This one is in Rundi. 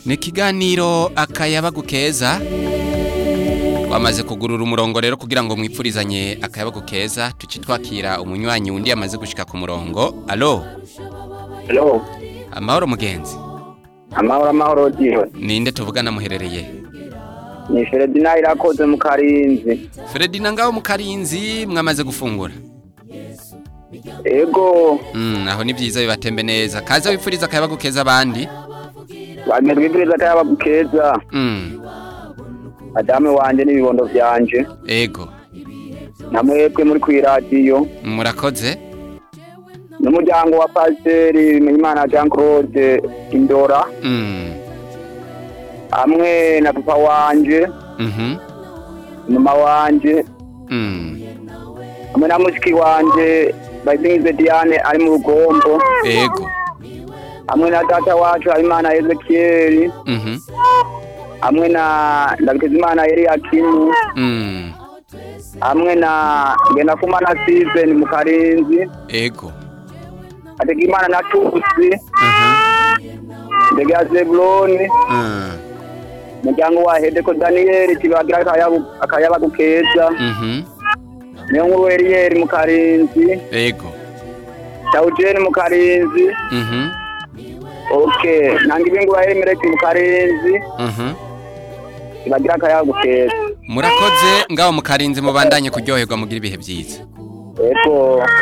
ni ikiganiro akayabagu keza twamaze kugurura umurongo rero kugira ngo mwipfurizanye akayabagu keza tuci twakira umunywanyi wundi yamaze gushika ku murongo alo Hello. amahoro mugenzi Amahoro amahoro diwe. ninde tuvugana muherereye Ni Feredina irakoze mu Karinzi. Fredina ngaho mu Karinzi mwamaze gufungura Ego, mm, aho ni byiza bibatembe neza kaza wipfuriza akayabagu keza abandi bagenda bibwiriza ko yaba keza. mm, Madame wanje n'ibibondo vyanje. ego Namwebwe muri kwiradiyo. murakoze N'umuryango wa Pasiteri Bimenyimana Jean Claude Indora. mm, Hamwe na papa wanje, mhm, mama wanje, mm, hamwe na mushiki wanje Bayizingize Diane ari mu rugombo. ego Hamwe na data wacu Habimana Ezekiel. mhm, Hamwe na Ndabitezimana Eliakimu. mm, hamwe na Ngendakumana Steven mu Karinzi ego Hategimana na Tusi mhm, Ndege Zebuloni mm, umuryango wa Hedeko Daniel kibagira akayabu akayabagu keza mhm, niyo nkuru Eliel mu Karinzi ego Taujeni mu Karinzi mhm, okay nanga ibingu wa Elimeleki mu Karinzi mhm. kibagira akayabagu keza murakoze ngaho mu Karinzi mubandanye kuryoherwa mugira ibihe byiza eko